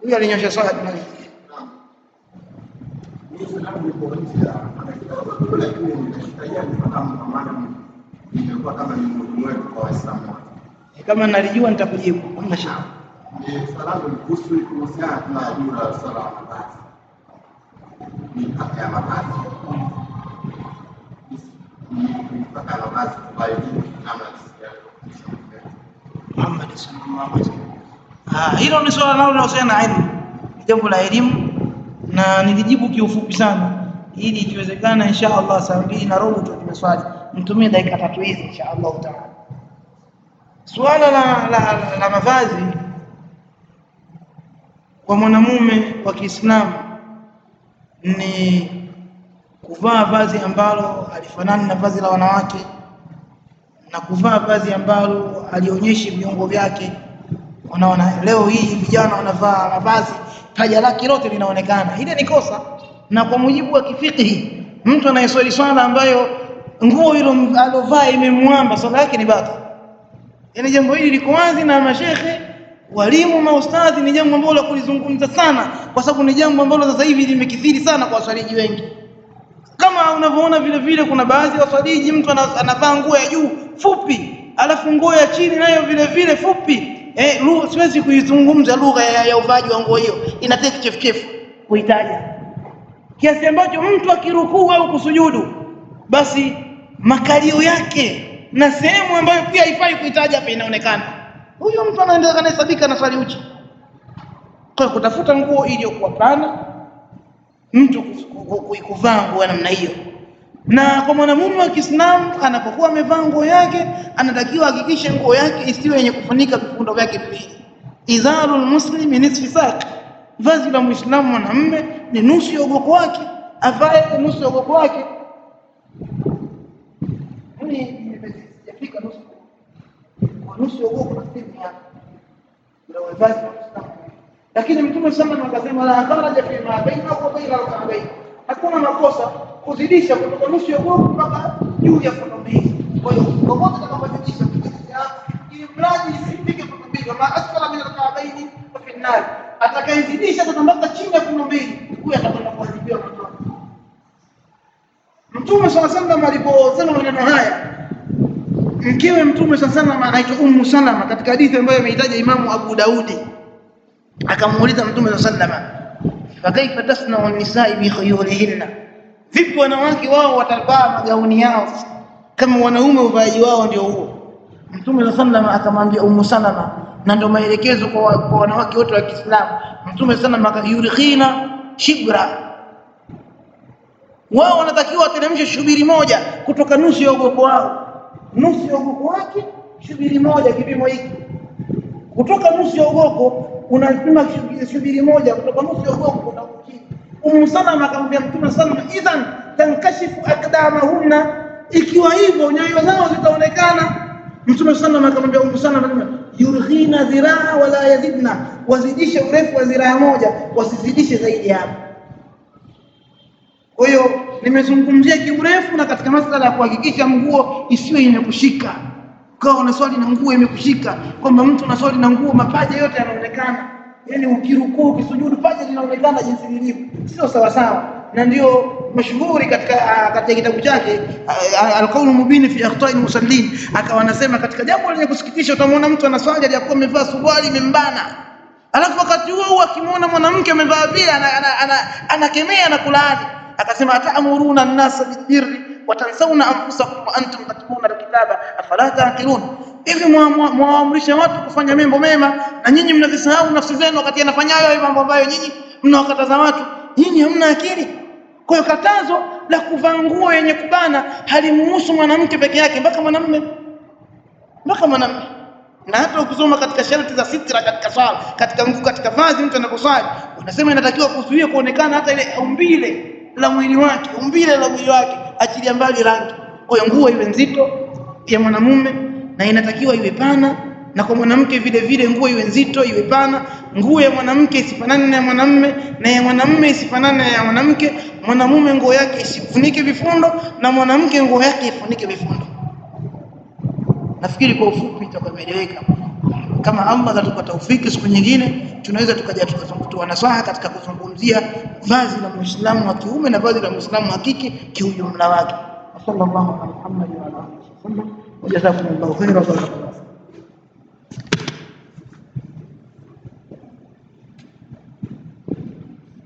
huyo alinyosha swala na imekuwa kama ni mhudumu wetu kwa Waislamu wote. kama nalijua nitakujibu hamna shida Ni swala langu ni kuhusu kuhusiana na juu la swala la mavazi, mipaka ya mavazi, mipaka ya mavazi ambayo ni namna Muhammad sallallahu alaihi wasallam. Ah, hilo ni swala nalo linalohusiana na elimu, ni jambo la elimu na nilijibu kiufupi sana, ili ikiwezekana insha Allah saa mbili na robo tu tumeswali, mtumie dakika tatu hizi insha Allah taala. Suala la, la, la, la mavazi kwa mwanamume wa Kiislamu ni kuvaa vazi ambalo halifanani na vazi la wanawake na kuvaa vazi ambalo alionyeshi viungo vyake. Unaona, leo hii vijana wanavaa mavazi paja lake lote linaonekana, ile ni kosa. Na kwa mujibu wa kifikihi, mtu anayeswali swala ambayo nguo hilo alovaa imemwamba, swala yake ni batili. Yaani jambo hili liko wazi, na mashekhe, walimu, maustadhi, ni jambo ambalo la kulizungumza sana, kwa sababu ni jambo ambalo sasa hivi limekithiri sana kwa waswaliji wengi kama unavyoona vile vile kuna baadhi ya waswaliji mtu ana- anavaa nguo ya juu fupi alafu nguo ya chini nayo vile vile fupi eh, lugha siwezi kuizungumza lugha ya, ya uvaaji wa nguo hiyo inataka kichefuchefu kuitaja kiasi ambacho mtu akirukuu au kusujudu basi makalio yake na sehemu ambayo pia haifai kuitaja hapa inaonekana huyo mtu anaendelea kanahesabika na swali uchi kwa hiyo kutafuta nguo iliyokuwa pana mtu ku- ku- ku- kuvaa nguo ya namna hiyo. Na kwa mwanamume wa Kiislamu anapokuwa amevaa nguo yake, anatakiwa hakikishe nguo yake isiwe yenye kufunika vifundo vyake viwili. Izarul muslimi nisfi saq, vazi la Muislamu mwanamume ni nusu ya ugoko wake, avae nusu ya ugoko wake. Mimi sijafika nusu kwa nusu ya ugoko nafikiri ni hapa, ndio vazi la Muislamu lakini mtume sana akasema la kharaja fi ma baina wa baina al-ka'bayn, hakuna makosa kuzidisha kutoka nusu ya gogo mpaka juu ya fundo mbili. Kwa hiyo popote utakapozidisha ili mradi isifike fundo mbili, ma asfala min al-ka'bayn fa fi an-nar, atakayezidisha sasa mpaka chini ya fundo mbili, huyo atakwenda kuadhibiwa motoni. Mtume swalla sallam aliposema maneno haya mkewe Mtume swalla sallam anaitwa Ummu Salama katika hadithi ambayo ameitaja Imamu Abu Daudi akamuuliza mtume sallama fakaifa tasnau nisai bikhuyurihinna vipi wanawake wao watavaa magauni yao kama wanaume uvaaji wao ndio huo mtume sallama akamwambia umu salama na ndio maelekezo kwa, wa- kwa wanawake wote wa Kiislamu mtume sallama akayurikhina shibra wao wanatakiwa wateremshe shubiri moja kutoka nusu ya ugoko wao nusu ya ugoko wake shubiri moja kipimo hiki kutoka nusu ya ugoko unapima shubiri- shubiri moja kutoka nusu ya ugoko kuna chini. Umu Salama akamwambia Mtume salama, idhan tankashifu akdamahunna, ikiwa hivyo nyayo zao zitaonekana. Mtume salama akamwambia Umu Salama, yurghina dhiraa wala yazidna, wazidishe urefu wa dhiraa moja, wasizidishe zaidi ya hapo. Kwa hiyo nimezungumzia kiurefu na katika masala ya kuhakikisha nguo isiwe yenye kushika. Ukawa unaswali na nguo imekushika, kwamba mtu unaswali na nguo mapaja yote yanaonekana, yaani ukirukuu ukisujudu paja linaonekana jinsi lilivyo, sio sawa sawa. Na ndio mashuhuri katika ah, katika kitabu chake ah, ah, Alqaulu Mubin fi akhtai musallin, akawa anasema katika jambo lenye kusikitisha, utamwona mtu anaswali aliyakuwa amevaa suruali imembana alafu wakati huo huo akimwona mwanamke amevaa vile anakemea ana, ana, anakemea na kulaani akasema atamuruna nnasa bilbirri watansauna anfusakum wa antum tatluna alkitaba afala taqilun hivi mwa- mwa- mwaamrisha watu kufanya mambo mema na nyinyi mnazisahau nafsi zenu wakati anafanya hayo mambo ambayo nyinyi mnawakataza watu nyinyi hamna akili kwa hiyo katazo la kuvaa nguo yenye kubana halimuhusu mwanamke peke yake mpaka mwanamume mpaka mwanamume na hata ukisoma katika sharti za sitra katika swala katika nguo katika vazi mtu anaposwali unasema inatakiwa kuzuia kuonekana hata ile umbile la mwili wake umbile la mwili wake achilia mbali rangi kwa hiyo nguo iwe nzito ya mwanamume na inatakiwa iwe pana na kwa mwanamke vile vile nguo iwe nzito iwe pana nguo ya mwanamke isifanane na ya mwanamume na ya mwanamume isifanane na ya mwanamke mwanamume nguo yake isifunike vifundo na mwanamke nguo yake ifunike vifundo nafikiri kwa ufupi itakuwa imeeleweka kama Allah atatupa taufiki, siku nyingine tunaweza tukaja tukatoa nasaha katika kuzungumzia vazi la Muislamu wa kiume na vazi la Muislamu wa kike kiujumla wake. Sallallahu alaihi wa sallam wa jazakumullahu khairan.